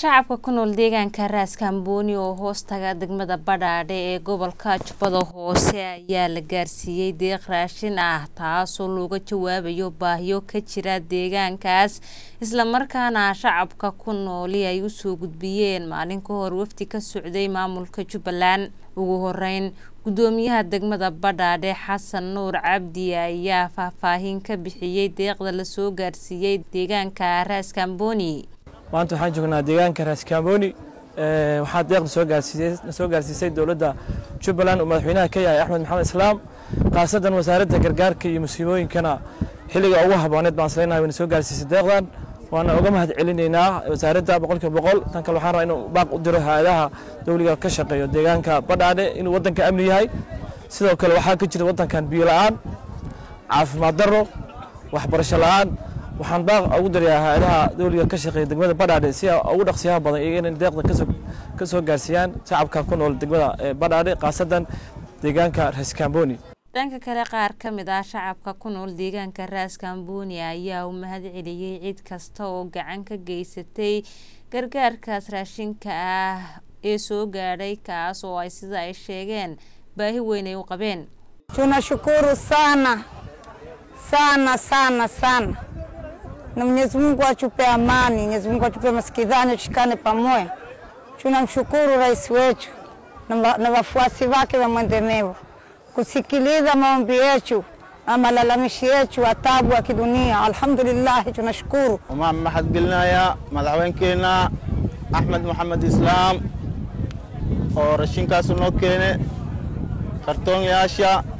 shacabka ku nool deegaanka raaskambooni oo hoos taga degmada badhaadhe ee gobolka jubbada hoose ayaa la gaarsiiyey deeq raashin ah taasoo looga jawaabayo baahiyo ka jira deegaankaas islamarkaana shacabka ku nooli ay usoo gudbiyeen maalin ka hor wafdi ka socday maamulka jubbaland ugu horeyn gudoomiyaha degmada badhaadhe xasan nuur cabdi ayaa faahfaahin ka bixiyey deeqda lasoo gaarsiiyey deegaanka raaskambooni maanta waxaan joognaa deegaanka raaskambooni waxaa deeqda soo gaarsiisay soo gaarsiisay dowladda jubbaland uu madaxweynaha ka yahay axmed maxamed islaam khaasadan wasaaradda gargaarka iyo musiibooyinkana xilliga ugu habooneed baan islenahay wayna soo gaarsiisay deeqdan waana uga mahad celinaynaa wasaaradda boqolkiiba boqol tan kale waxaan rabaa inuu baaq u diro hay-adaha dowliga ka shaqeeyo deegaanka badhaadhe inuu waddanka amni yahay sidoo kale waxaa ka jira waddankan biyo la-aan caafimaad darro waxbarasho la-aan waxaan baaq ugu dirayaa hay-adaha dowliga ka shaqeeya degmada badhaadhe si ugu dhaqsiyaha badan iyaga inay deeqda ka soo gaarsiiyaan shacabka ku nool degmada badhaadhe khaasadan deegaanka raskamboni dhanka kale qaar ka mid ah shacabka ku nool deegaanka raaskambooni ayaa u mahad celiyey cid kasta oo gacan ka geysatay gargaarkaas raashinka ah ee soo gaadhay kaas oo ay sida ay sheegeen baahi weyn ay u qabeen tunashukuru sana sana sana sana na Mwenyezi Mungu atupe amani, Mwenyezi Mungu atupe masikizano, tushikane pamoja. Tunamshukuru rais wetu na wafuasi wake wa mwendemevu kusikiliza maombi yetu na malalamishi yetu wa taabu wa kidunia. Alhamdulillah, tunashukuru. Waxaan mahadgelinayaa madaxweynkeenna Axmed Maxamed Islaam oo rashinkaas noo keene kartoonyaasha.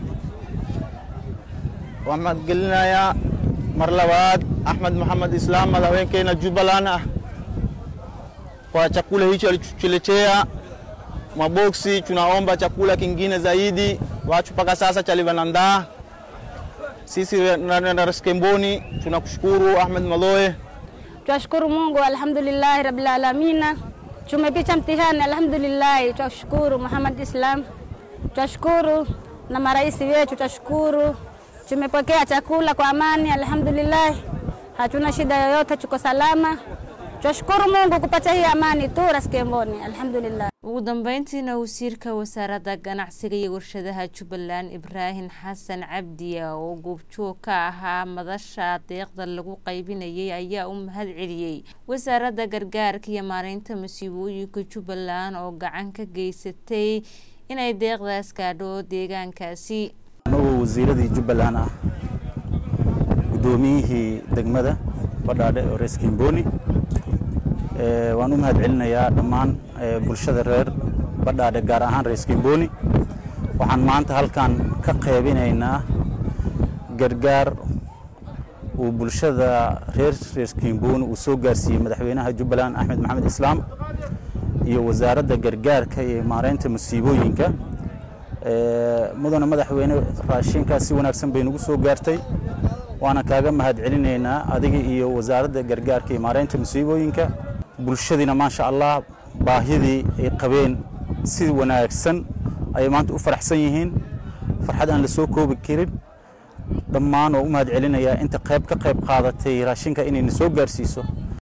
Waan mahadgelinayaa mar labaad Ahmed Muhammad Islam madaxweynkeenna Jubbaland ah kwa chakula hicho alichotuletea maboksi. Tunaomba chakula kingine zaidi, watu mpaka sasa chalivanandaa. Sisi na Raskemboni tunakushukuru Ahmed Maloe, tunashukuru Mungu, alhamdulillahi rabbil alamin. Tumepita mtihani, alhamdulillahi. Tunashukuru Muhammad Islam, tunashukuru na marais wetu, tunashukuru tumepokea chakula kwa amani, alhamdulillah, hatuna shida yoyote, tuko salama. Tunashukuru Mungu kupata hii amani tu Raskemboni, alhamdulillah. ugu dambeyntiina wasiirka wasaaradda ganacsiga iyo warshadaha jubbaland ibraahim xasan cabdi oo goobjoog ka ahaa madasha deeqda lagu qaybinayay ayaa u mahad celiyey wasaaradda gargaarka iyo maareynta masiibooyinka jubbaland oo gacan ka geysatay inay deeqdaas gaadho deegaankaasi anagoo wasiiradii jubbaland ah guddoomiyihii degmada badhaadhe oo rees kimboni waan u mahad celinayaa dhammaan bulshada reer badhaadhe gaar ahaan rees kimboni waxaan maanta halkan ka qaybinaynaa gargaar uu bulshada reer rees kimboni uu soo gaarsiiyey madaxweynaha jubbaland axmed maxamed islaam iyo wasaaradda gargaarka iyo maareynta musiibooyinka mudane madaxweyne raashinkaas si wanaagsan bay nagu soo gaartay waana kaaga mahad celinaynaa adiga iyo wasaaradda gargaarka iyo maareynta musiibooyinka bulshadiina maasha allah baahidii ay qabeen si wanaagsan ayay maanta u faraxsan yihiin farxad aan la soo koobi karin dhammaan oo u mahad celinayaa inta qayb ka qayb qaadatay raashinka inayna soo gaarsiiso